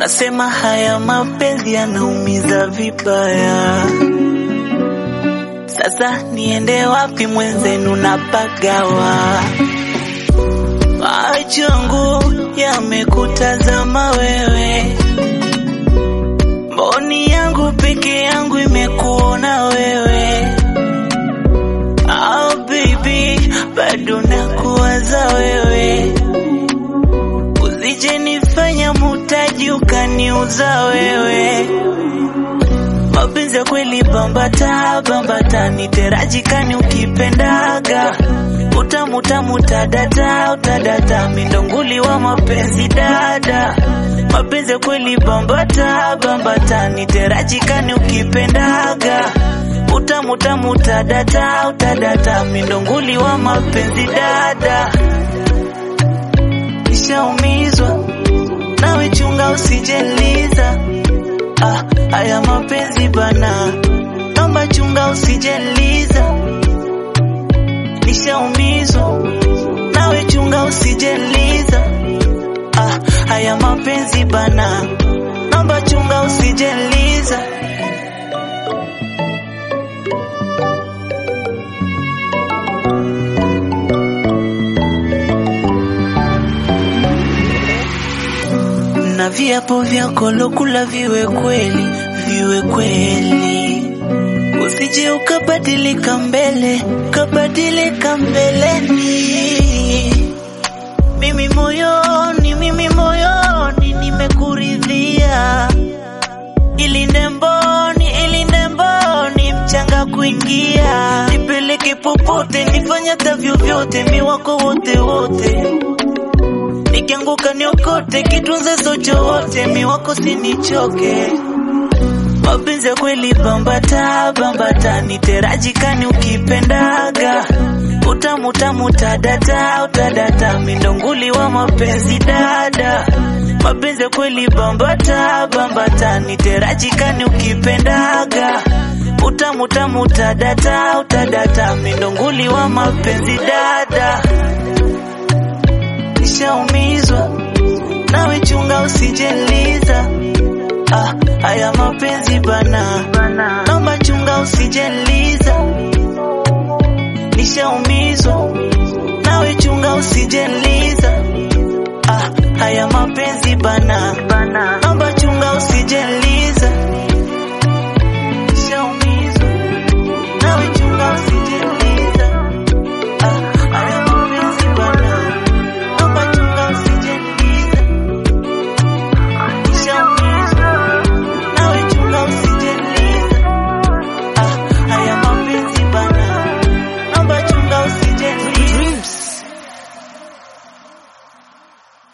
Nasema haya mapenzi yanaumiza vibaya. Sasa niende wapi mwenzenu napagawa? Macho yangu yamekutazama wewe, mboni yangu peke yangu imekuona wewe. Ah, baby, bado nakuwaza wewe, usije nifanya mutaji ukaniuza wewe. Mapenzi ya kweli bambata bambata, niterajikani ukipendaga utamu tamu tadata utadata, mindonguli wa mapenzi dada. Mapenzi ya kweli bambata bambata, niterajikani ukipendaga utamu tamu tadata utadata, mindonguli wa mapenzi dada. Nishaumizwa nawe, chunga usijeliza Ah, haya mapenzi bana, naomba chunga usijeliza. Nishaumizwa nawe, chunga usijeliza. Ah, haya mapenzi bana, naomba chunga usijeliza. na viapo vyako lokula viwe kweli, viwe kweli, usije ukabadilika mbele, ukabadilika mbeleni. Mimi moyoni, mimi moyoni nimekuridhia, ilinde mboni, ilinde mboni, mchanga kuingia, nipeleke popote, nifanye hata vyovyote, mi wako wote wote nikianguka niokote, kitunze socho wote, mi wako sinichoke. Mapenzi ya kweli bambata bambata, niterajikani ukipendaga utamu tamu tadata utadata, mindonguli wa mapenzi dada. Mapenzi ya kweli bambata bambata, niterajikani ukipendaga utamu tamu tadata utadata, mindonguli wa mapenzi dada. Nishaumizwa nawe, chunga usijeliza. Ah, haya mapenzi bana, naomba chunga usijeliza. Nishaumizwa nawe, chunga usijeliza. Ah, haya mapenzi bana,